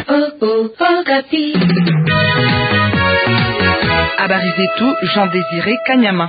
Habari zetu Jean Désiré Kanyama.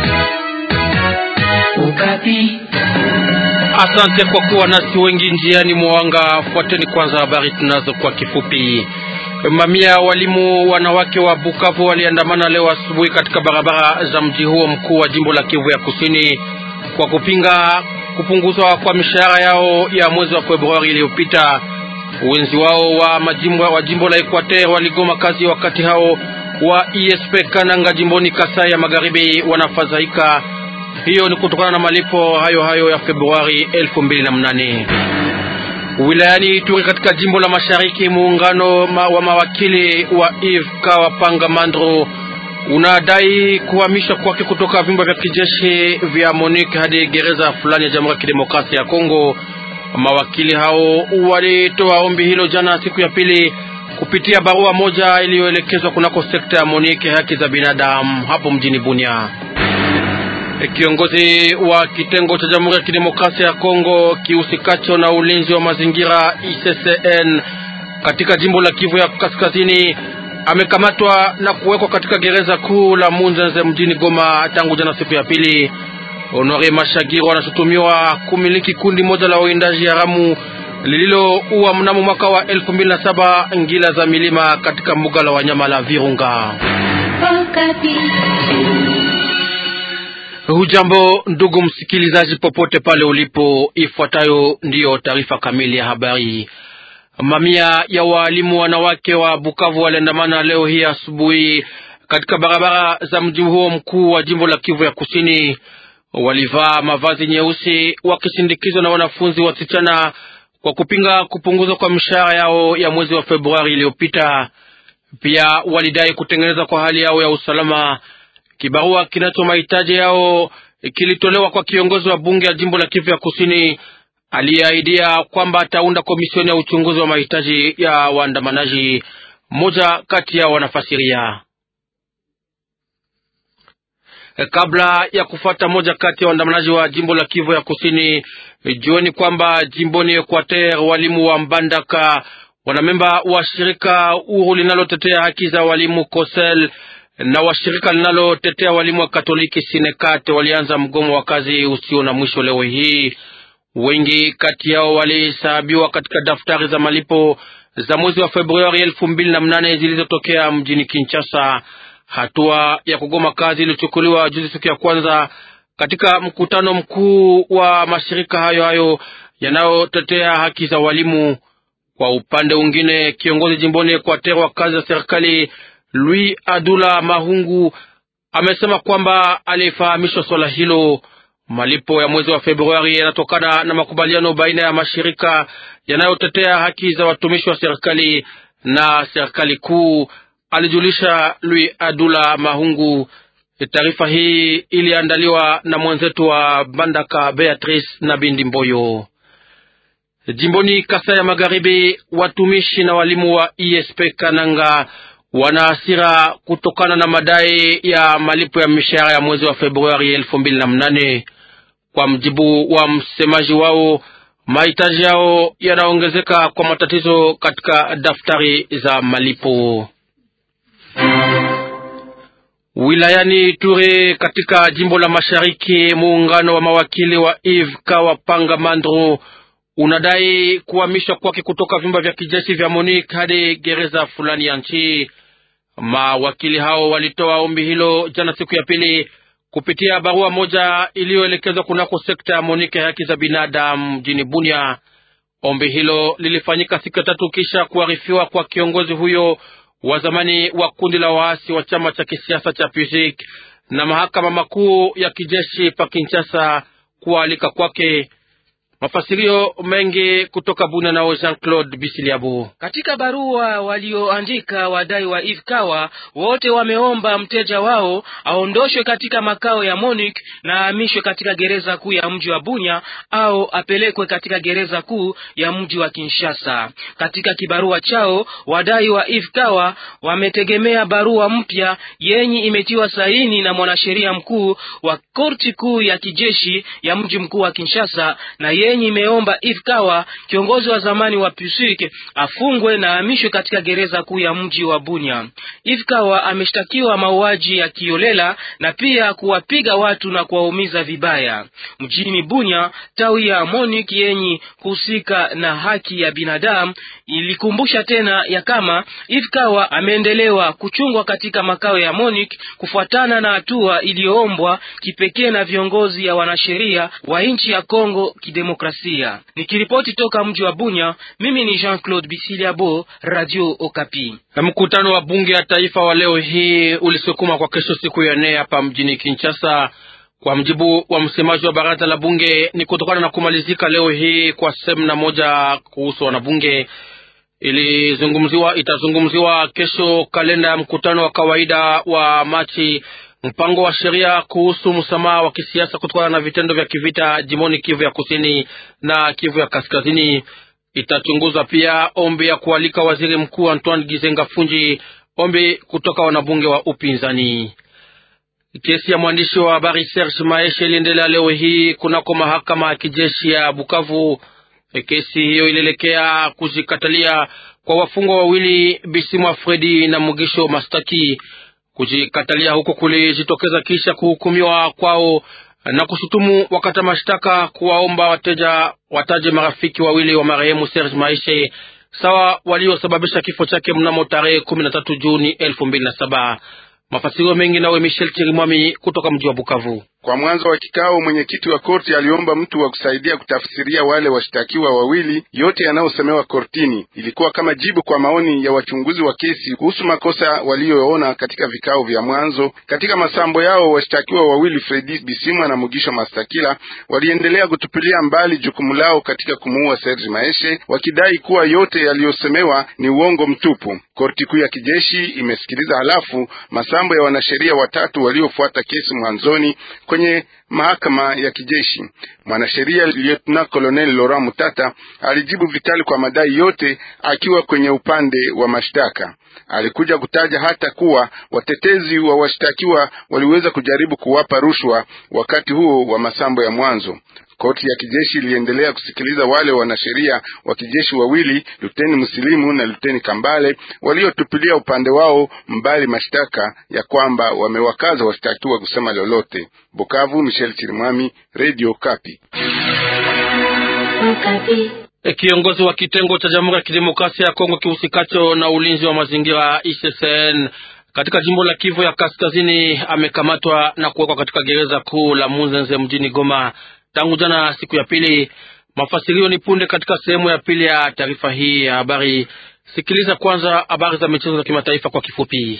Okapi. Asante kwa kuwa nasi wengi njiani mwanga. Fuateni kwanza habari tunazo kwa kifupi. Mamia walimu wanawake wa Bukavu waliandamana leo asubuhi katika barabara za mji huo mkuu wa jimbo la Kivu ya Kusini kwa kupinga kupunguzwa kwa mishahara yao ya mwezi wa Februari iliyopita. Wenzi wao wa majimbo wa jimbo la Equateur waligoma kazi wakati hao wa ISP Kananga jimboni Kasai ya Magharibi wanafadhaika. Hiyo ni kutokana na malipo hayo hayo ya Februari elfu mbili na mnane. Wilayani Ituri katika jimbo la Mashariki, muungano ma, wa mawakili wa Eve Kawapanga Mandro unadai kuhamishwa kwake kutoka vyumba vya kijeshi vya Monique hadi gereza fulani ya Jamhuri ya Kidemokrasia ya Kongo. Mawakili hao walitoa ombi hilo jana siku ya pili kupitia barua moja iliyoelekezwa kunako sekta ya Monique haki za binadamu hapo mjini Bunia. Kiongozi wa kitengo cha Jamhuri ya Kidemokrasia ya Kongo kihusikacho na ulinzi wa mazingira ICCN katika jimbo la Kivu ya Kaskazini amekamatwa na kuwekwa katika gereza kuu la Munzenze mjini Goma tangu jana siku ya pili. Honore Mashagiro anashutumiwa kumiliki kundi moja la uwindaji haramu lililoua mnamo mwaka wa elfu mbili na saba ngila za milima katika mbuga la wanyama la Virunga. Hujambo ndugu msikilizaji, popote pale ulipo, ifuatayo ndiyo taarifa kamili ya habari. Mamia ya waalimu wanawake wa Bukavu waliandamana leo hii asubuhi katika barabara za mji huo mkuu wa jimbo la Kivu ya Kusini. Walivaa mavazi nyeusi wakisindikizwa na wanafunzi wasichana kwa kupinga kupunguzwa kwa mishahara yao ya mwezi wa Februari iliyopita. Pia walidai kutengeneza kwa hali yao ya usalama. Kibarua kinacho mahitaji yao kilitolewa kwa kiongozi wa bunge ya jimbo la Kivu ya Kusini aliyeahidia kwamba ataunda komisioni ya uchunguzi wa mahitaji ya waandamanaji. Mmoja kati yao wanafasiria kabla ya kufata moja kati ya waandamanaji wa jimbo la Kivu ya Kusini, jueni kwamba jimboni Equateur walimu wa Mbandaka wanamemba wa shirika huru linalotetea haki za walimu Kosel na washirika linalotetea walimu wa Katoliki Sinekat walianza mgomo wa kazi usio na mwisho leo hii. Wengi kati yao walihesabiwa katika daftari za malipo za mwezi wa Februari elfu mbili na mnane zilizotokea mjini Kinshasa. Hatua ya kugoma kazi ilichukuliwa juzi siku ya kwanza katika mkutano mkuu wa mashirika hayo hayo yanayotetea haki za walimu. Kwa upande mwingine, kiongozi jimboni Equateur wa kazi za serikali Louis Adula Mahungu amesema kwamba alifahamishwa swala hilo. Malipo ya mwezi wa Februari yanatokana na makubaliano baina ya mashirika yanayotetea haki za watumishi wa serikali na serikali kuu, alijulisha Louis Adula Mahungu. Taarifa hii iliandaliwa na mwenzetu wa Bandaka Beatrice na Bindi Mboyo. Jimboni Kasai ya Magharibi, watumishi na walimu wa ISP Kananga wana hasira kutokana na madai ya malipo ya mishahara ya mwezi wa Februari elfu mbili na mnane. Kwa mjibu wa msemaji wao, mahitaji yao yanaongezeka kwa matatizo katika daftari za malipo. Wilayani Ture katika jimbo la Mashariki, muungano wa mawakili wa Eve Kawapanga Mandro unadai kuhamishwa kwake kutoka vyumba vya kijeshi vya Monique hadi gereza fulani ya nchi. Mawakili hao walitoa ombi hilo jana siku ya pili kupitia barua moja iliyoelekezwa kunako sekta ya Monique ya haki za binadamu mjini Bunia. Ombi hilo lilifanyika siku ya tatu kisha kuarifiwa kwa kiongozi huyo wa zamani wa kundi la waasi wa chama cha kisiasa cha PUSIK na mahakama makuu ya kijeshi pa Kinshasa kualika kwake. Mafasirio mengi kutoka Buna nao Jean Claude Bisiliabu. Katika barua walioandika wadai wa Eve Kawa, wote wameomba mteja wao aondoshwe katika makao ya Monique na ahamishwe katika gereza kuu ya mji wa Bunya au apelekwe katika gereza kuu ya mji wa Kinshasa. Katika kibarua chao, wadai wa Eve Kawa wametegemea barua mpya yenye imetiwa saini na mwanasheria mkuu wa korti kuu ya kijeshi ya mji mkuu wa Kinshasa na ye yenye imeomba Eve Kawa, kiongozi wa zamani wa PUSIK, afungwe na ahamishwe katika gereza kuu ya mji wa Bunya. Eve Kawa ameshtakiwa mauaji ya kiolela na pia kuwapiga watu na kuwaumiza vibaya. Mjini Bunya, tawi ya MONUC yenye kuhusika na haki ya binadamu ilikumbusha tena ya kama Eve Kawa ameendelewa kuchungwa katika makao ya MONUC kufuatana na hatua iliyoombwa kipekee na viongozi ya wanasheria wa nchi ya Kongo Kidemokrasia. Nikiripoti toka mji wa Bunya, mimi ni Jean-Claude Bisiliabo, Radio Okapi. Mkutano wa bunge ya taifa wa leo hii ulisukuma kwa kesho siku ya nne hapa mjini Kinshasa. Kwa mjibu wa msemaji wa baraza la bunge, ni kutokana na kumalizika leo hii kwa semina moja kuhusu wanabunge ilizungumziwa itazungumziwa kesho kalenda ya mkutano wa kawaida wa Machi, mpango wa sheria kuhusu msamaha wa kisiasa kutokana na vitendo vya kivita jimboni Kivu ya kusini na Kivu ya kaskazini. Itachunguza pia ombi ya kualika waziri mkuu Antoine Gizenga Funji, ombi kutoka wanabunge wa upinzani. Kesi ya mwandishi wa habari Serge Maeshe iliendelea leo hii kunako mahakama ya kijeshi ya Bukavu. Kesi hiyo ilielekea kujikatalia kwa wafungwa wawili Bisimwa Fredi na Mugisho Mastaki. Kujikatalia huko kulijitokeza kisha kuhukumiwa kwao na kushutumu wakata mashtaka kuwaomba wateja wataje marafiki wawili wa marehemu Serge Maishe sawa waliosababisha kifo chake mnamo tarehe kumi na tatu Juni elfu mbili na saba. Mafasirio mengi nawe Michel Chirimwami kutoka mji wa Bukavu. Kwa mwanzo wa kikao, mwenyekiti wa korti aliomba mtu wa kusaidia kutafsiria wale washtakiwa wawili yote yanayosemewa kortini. Ilikuwa kama jibu kwa maoni ya wachunguzi wa kesi kuhusu makosa waliyoona katika vikao vya mwanzo. Katika masambo yao, washtakiwa wawili Fredi Bisimwa na Mugisho Mastakila waliendelea kutupilia mbali jukumu lao katika kumuua Serge Maeshe, wakidai kuwa yote yaliyosemewa ni uongo mtupu. Korti kuu ya kijeshi imesikiliza halafu masambo ya wanasheria watatu waliofuata kesi mwanzoni kwenye mahakama ya kijeshi. Mwanasheria Lieutenant Colonel Laurent Mutata alijibu vikali kwa madai yote, akiwa kwenye upande wa mashtaka. Alikuja kutaja hata kuwa watetezi wa washtakiwa waliweza kujaribu kuwapa rushwa wakati huo wa masambo ya mwanzo. Koti ya kijeshi iliendelea kusikiliza wale wanasheria wa kijeshi wawili, Luteni Musilimu na Luteni Kambale, waliotupilia upande wao mbali mashtaka ya kwamba wamewakaza washtakiwa kusema lolote. Bukavu, Michel Chirimwami, Radio Kapi. Kiongozi wa kitengo cha Jamhuri ya Kidemokrasia ya Kongo kihusikacho na ulinzi wa mazingira ICCN katika jimbo la Kivu ya Kaskazini amekamatwa na kuwekwa katika gereza kuu la Munzenze mjini Goma tangu jana siku ya pili. Mafasirio ni punde katika sehemu ya pili ya taarifa hii ya habari. Sikiliza kwanza habari za michezo za kimataifa kwa kifupi.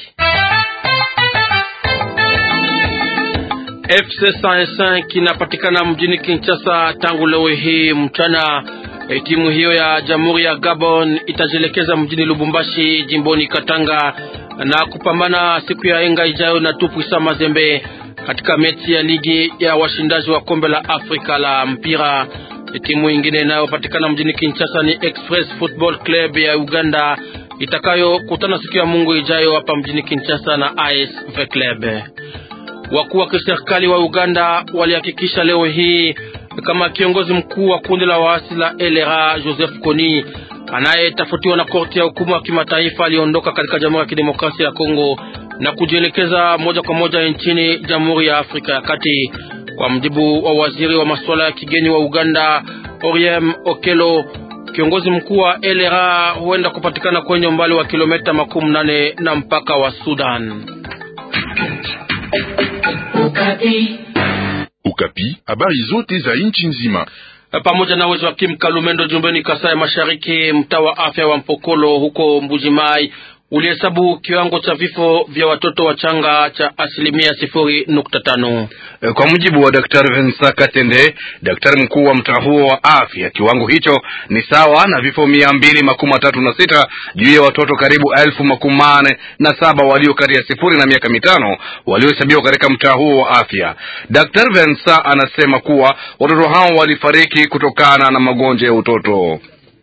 FC 105 inapatikana mjini Kinshasa tangu leo hii mchana. E, timu hiyo ya Jamhuri ya Gabon itajielekeza mjini Lubumbashi jimboni Katanga na kupambana siku ya enga ijayo na Tupuisa Mazembe katika mechi ya ligi ya washindaji wa kombe la Afrika la mpira. E, timu ingine inayopatikana mjini Kinshasa ni Express Football Club ya Uganda itakayokutana siku ya Mungu ijayo hapa mjini Kinshasa na AS Club. Wakuu wa kiserikali wa Uganda walihakikisha leo hii kama kiongozi mkuu wa kundi la waasi la LRA Joseph Kony anayetafutiwa na korti ya hukumu ya kimataifa aliondoka katika Jamhuri ya Kidemokrasia ya Kongo na kujielekeza moja kwa moja nchini Jamhuri ya Afrika ya Kati. Kwa mjibu wa waziri wa masuala ya kigeni wa Uganda Oriem Okelo, kiongozi mkuu wa LRA huenda kupatikana kwenye umbali wa kilomita makumi nane na mpaka wa Sudan. Ukapi. Ukapi, habari zote za nchi nzima pamoja na uwezo wa Kim Kalumendo jumbeni Kasai Mashariki, mtaa wa afya wa Mpokolo huko Mbujimai ulihesabu kiwango cha vifo vya watoto wachanga cha asilimia sifuri nukta tano. Kwa mujibu wa Daktari Vincent Katende, daktari mkuu wa mtaa huo wa afya, kiwango hicho ni sawa na vifo mia mbili makumi matatu na sita juu ya watoto karibu elfu makumi mane na saba walio kati ya sifuri na miaka mitano waliohesabiwa katika mtaa huo wa afya. Daktari Vincent anasema kuwa watoto hao walifariki kutokana na magonjwa ya utoto.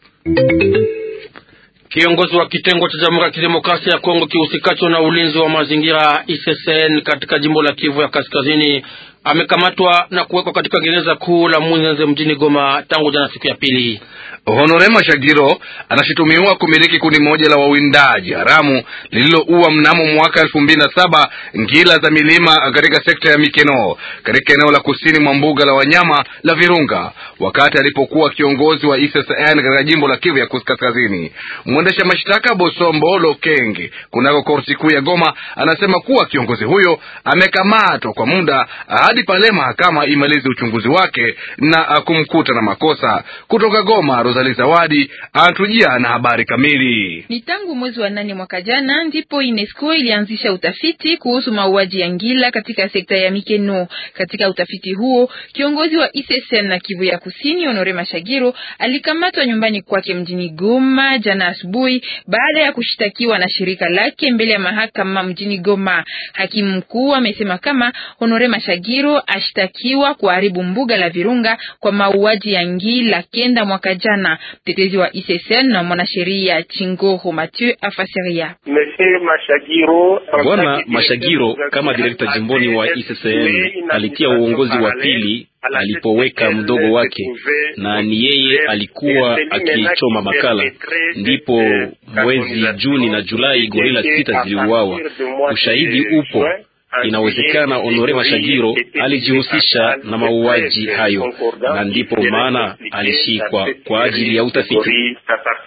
Kiongozi wa kitengo cha Jamhuri ya Kidemokrasia ya Kongo kihusikacho na ulinzi wa mazingira ICCN katika jimbo la Kivu ya Kaskazini amekamatwa na kuwekwa katika gereza kuu la Munzenze mjini Goma tangu jana siku ya pili. Honore Mashagiro anashutumiwa kumiliki kundi moja la wawindaji haramu lililoua mnamo mwaka elfu mbili na saba ngila za milima katika sekta ya Mikeno katika eneo la kusini mwa mbuga la wanyama la Virunga wakati alipokuwa kiongozi wa ICCN katika jimbo la Kivu ya Kaskazini. Mwendesha mashtaka Bosombo Lokenge kunako korti kuu ya Goma anasema kuwa kiongozi huyo amekamatwa kwa muda hadi pale mahakama imalize uchunguzi wake na kumkuta na makosa. Kutoka Goma, Rosali Zawadi anatujia na habari kamili. Ni tangu mwezi wa nane mwaka jana ndipo UNESCO ilianzisha utafiti kuhusu mauaji ya ngila katika sekta ya Mikeno. Katika utafiti huo, kiongozi wa ICCN na Kivu ya Kusini Honore Mashagiro alikamatwa nyumbani kwake mjini Goma jana asubuhi baada ya kushtakiwa na shirika lake mbele ya mahakama mjini Goma. Hakimu mkuu amesema kama Honore Mashagiro ashtakiwa kuharibu mbuga la Virunga kwa mauaji ya ngila kenda mwaka jana. Mtetezi wa ICCN na mwanasheria Chingoho Mathieu afasiria. Bwana Mashagiro kama direkta jimboni wa ICCN alitia uongozi wa pili alipoweka mdogo wake, na ni yeye alikuwa akichoma makala. Ndipo mwezi Juni na Julai gorila sita ziliuawa. Ushahidi upo. Inawezekana Honore Mashagiro alijihusisha na mauaji hayo, na ndipo maana alishikwa kwa ajili ya utafiti.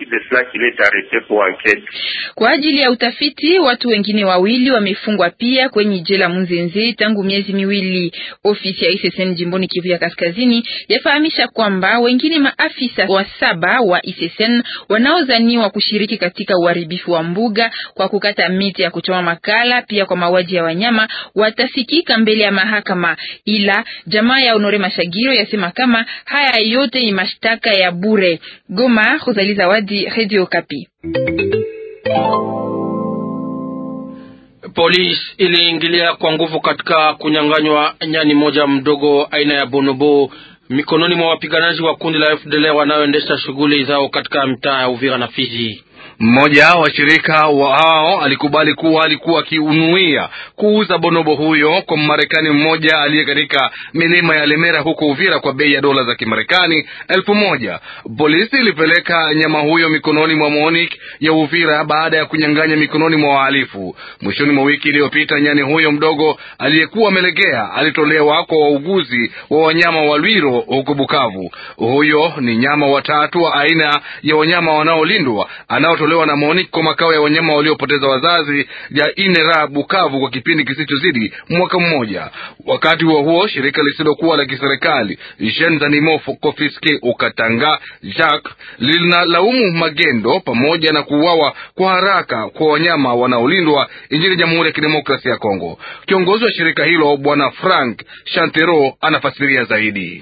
Kwa ajili ya utafiti, watu wengine wawili wamefungwa pia kwenye jela Munzenze tangu miezi miwili. Ofisi ya ICCN jimboni Kivu ya Kaskazini yafahamisha kwamba wengine maafisa wa saba wa ICCN wanaozaniwa kushiriki katika uharibifu wa mbuga kwa kukata miti ya kuchoma makala, pia kwa mauaji ya wanyama watafikika mbele ya mahakama, ila jamaa ya Honore Mashagiro yasema kama haya yote ni mashtaka ya bure. Goma, Rosalie Zawadi, Radio Kapi. Polisi iliingilia kwa nguvu katika kunyang'anywa nyani moja mdogo aina ya bonobo mikononi mwa wapiganaji wa kundi la FDLR wanaoendesha shughuli zao katika mtaa ya Uvira na Fizi. Mmoja wa shirika wao alikubali kuwa alikuwa akiunuia kuuza bonobo huyo kwa Mmarekani mmoja aliye katika milima ya Lemera huko Uvira kwa bei ya dola za Kimarekani elfu moja. Polisi ilipeleka nyama huyo mikononi mwa MONUC ya Uvira baada ya kunyang'anya mikononi mwa wahalifu. Mwishoni mwa wiki iliyopita, nyani huyo mdogo aliyekuwa amelegea alitolewa kwa wauguzi wa wanyama wa Lwiro huko Bukavu. Huyo ni nyama watatu wa aina ya wanyama wanaolindwa anaotolewa na MONUC kwa makao ya wanyama waliopoteza wazazi ya Inera Bukavu kwa kipindi kisichozidi mwaka mmoja. Wakati huo huo, shirika lisilokuwa la kiserikali Jeunes Animaux Confisques Ukatanga Jacques linalaumu magendo pamoja na kuuawa kwa haraka kwa wanyama wanaolindwa nchini Jamhuri ya Kidemokrasia ya Kongo. Kiongozi wa shirika hilo Bwana Frank Chantero anafasiria zaidi.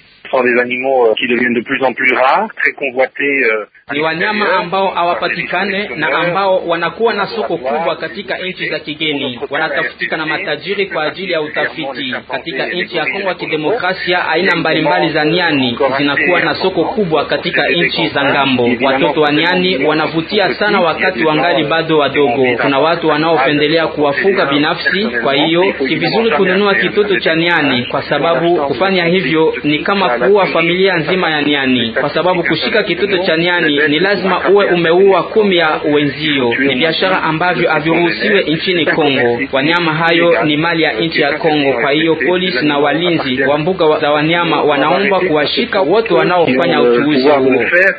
Ni wanyama ambao hawapatikane na ambao wanakuwa na soko kubwa katika nchi za kigeni, wanatafutika na matajiri kwa ajili ya utafiti. Katika nchi ya Kongo ya Kidemokrasia, aina mbalimbali za nyani zinakuwa na soko kubwa katika nchi za ngambo. Watoto wa nyani wanavutia sana wakati wangali bado wadogo. Kuna watu wanaopendelea kuwafuga binafsi, kwa hiyo si vizuri kununua kitoto cha nyani, kwa sababu kufanya hivyo ni kama kuua familia nzima ya nyani, kwa sababu kushika kitoto cha nyani ni lazima uwe umeua kumi ya wenzio. Ni biashara ambavyo haviruhusiwe nchini Kongo. Wanyama hayo ni mali ya nchi ya Kongo. Kwa hiyo polisi na walinzi wa mbuga za wanyama wanaombwa kuwashika wote wanaofanya uchuuzi huo.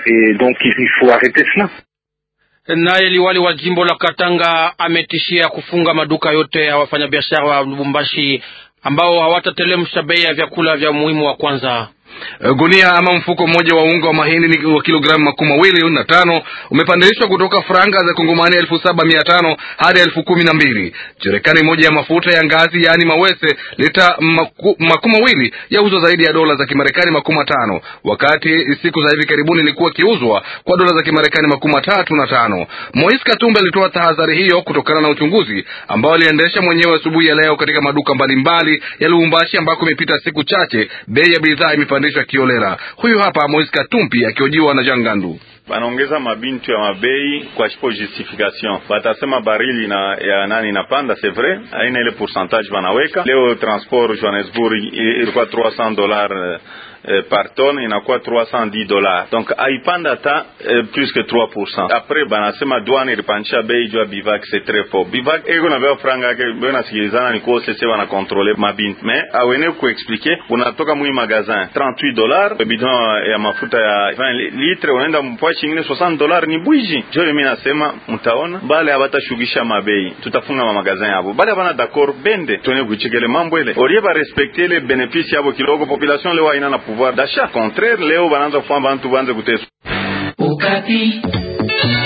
Naye liwali wa jimbo la Katanga ametishia kufunga maduka yote ya wafanyabiashara wa Lubumbashi ambao hawatatelemsha bei ya vyakula vya muhimu wa kwanza. Gunia ama mfuko mmoja wa unga wa mahindi wa kilogramu makumi mawili na tano umepandishwa kutoka franga za kongomani elfu saba mia tano hadi elfu kumi na mbili. Cherekani moja ya mafuta ya ngazi yaani mawese lita maku, makumi mawili yauzwa zaidi ya dola za Kimarekani makumi matano wakati siku za hivi karibuni ilikuwa ikiuzwa kwa dola za Kimarekani makumi matatu na tano. Moise Katumbi alitoa tahadhari hiyo kutokana na uchunguzi ambao aliendesha mwenyewe asubuhi ya leo katika maduka mbalimbali ya Lubumbashi ambako imepita siku chache bei ya bidhaa imepandishwa kiolera. Huyu hapa Moise Katumbi akiojiwa na Jangandu. banaongeza mabintu ya mabei kwa shipo justification, batasema barili na ya nani inapanda, c'est vrai, aina ile pourcentage banaweka leo. Transport Johannesburg ilikuwa 300 dollars Eh, par tonne inakuwa 310 dollars, donc aipanda hata eh, plus que 3%. Après banasema douane ilipandisha bei juu ya bivac, c'est très fort. Bivac eko na beo franga yake beo nasikilizana ni kwa sese wana contrôler mabint, mais awene ku expliquer unatoka mwi magazin 38 dollars bidon ya mafuta ya 20 litre unaenda mpwa chingine 60 dollars, ni bwiji jo. Mimi nasema mtaona bale abatashugisha mabei, tutafunga ma magazin yabo bale abana d'accord bende tuone kuchekele mambo ile olie ba respecter les bénéfices yabo kidogo, population leo haina na pouvoir d'achat contraire leo bananza kufanya bantu banze kuteswa. Ukati